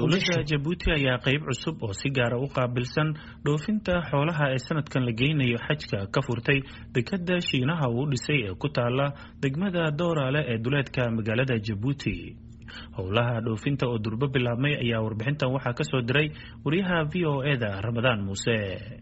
dowladda jabuuti ayaa qeyb cusub oo si gaara u qaabilsan dhoofinta xoolaha ee sanadkan la geynayo xajka ka furtay dekada shiinaha uu dhisay ee ku taala degmada dooraale ee duleedka magaalada jabuuti howlaha dhoofinta oo durbo bilaabmay ayaa warbixintan waxaa kasoo diray wariyaha v o eda ramadaan muuse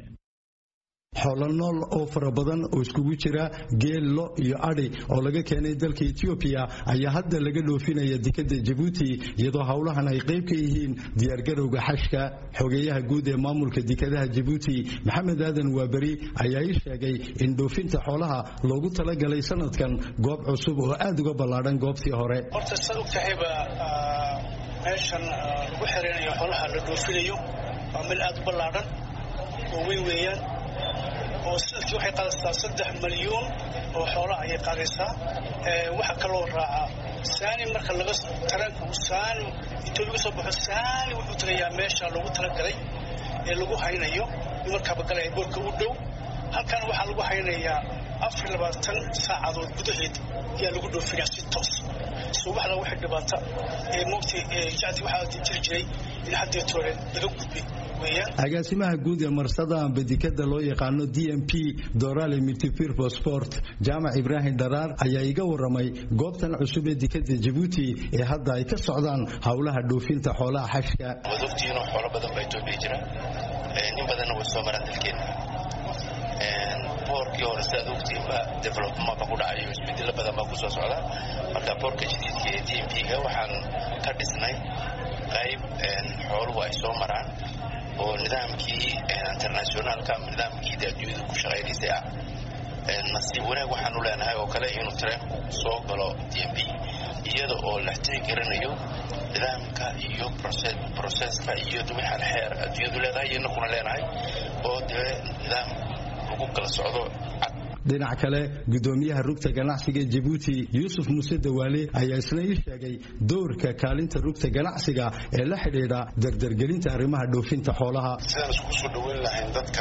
xoolo nool oo fara badan oo iskugu jira geel lo iyo adhi oo laga keenay dalka etoobiya ayaa hadda laga dhoofinaya dekada jabuuti iyadoo howlahan ay qayb ka yihiin diyaargarowga xashka xogeeyaha guud ee maamulka dekadaha jabuuti maxamed aadan waaberi ayaa ii sheegay in dhoofinta xoolaha loogu talagalay sanadkan goob cusub oo aad uga ballaadhan goobtii hore horta saad og tahayba meeshan lagu xereynayo xoolaha la dhoofinayo waa meel aad u ballaadhan oo weyn weeyaan oo sanadkii waxay qaadaysaa saddex malyuun oo xoolaha ayay qaadaysaa waxaa kaloo raacaa saani marka laga taranka saani etoobiya ka soo baxo saani wuxuu tagayaa meesha loogu talagalay ee lagu haynayo markaaba galaya boorka u dhow halkan waxaa lagu haynayaa afar labaatan saacadood gudaheed ayaa lagu dhoofinaya si toos subaxda waxay dhibaata ee moogtay jacdi waxaa jiri jiray in haddeetoole laga gudbay agaasimaha guud ee marsada amba dekada loo yaqaano d m p dorale multipurpo sport jaamac ibraahim dharaar ayaa iga waramay goobtan cusub ee dekada jabuuti ee hadda ay ka socdaan howlaha dhoofinta xoolaha xashka waad ogtihiinoo xoolo badan baa etoobiya jira in badanna way soo maraan dalkeena boorkii hore sidaad ogtihiinba development ba ku dhacayo isbedelo badan baa kusoo socda marka boorka jadiidka ee d m p-ga waxaan ka dhisnay qayb xooluhu ay soo maraan oo nidaamkii internationaalka ama nidaamkii adduunyada ku shaqaynaysay ah nasiib wanaag waxaanu leenahay oo kale inuu tareenku soo galo d m b iyada oo la tixgelinayo nidaamka iyo broseska iyo dumaxal xeer adduunyadu leedahay iyo inakuna leenahay oo dee nidaam lagu kala socdo dhinac kale gudoomiyaha rugta ganacsiga jabuuti yuusuf muuse dawaale ayaa isna ii sheegay doorka kaalinta rugta ganacsiga ee la xidhiidha dardargelinta arrimaha dhoofinta xoolaha sidaan iskugu soo dhoweyn lahayn dadka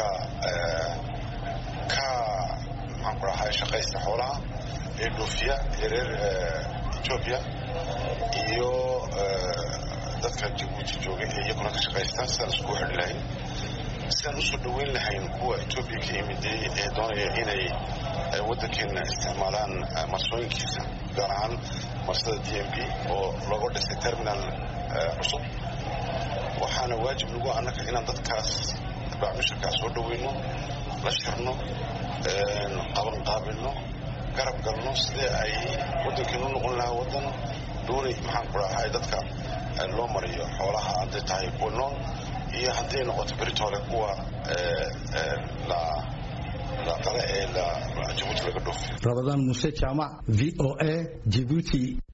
ka maxaan ku dhahay shaqaysta xoolaha ee dhoofiya ee reer etoobiya iyo dadka jabuuti jooga ee iyaguna ka shaqaysta sidaan iskugu xidhi lahayn sidaan usoo dhoweyn lahayn kuwa etoobiya ka yimiday ee doonaya inay waddankeena isticmaalaan marsooyinkiisa gaar ahaan marsada d m b oo looga dhisay terminal cusub waxaana waajib nagu annaka inaan dadkaas baacmisharkaa soo dhoweyno la shirno qabanqaabilno garab galno sidee ay waddankeenu noqon lahaa waddan doonay maxaan ku dhahay dadka loo mariyo xoolaha hadday tahay kuwa nool iyo hadday noqoto beritoole kuwa qale ee jabuuti laga dhoofiyo rabadaan muuse jaamac v o a jibuuti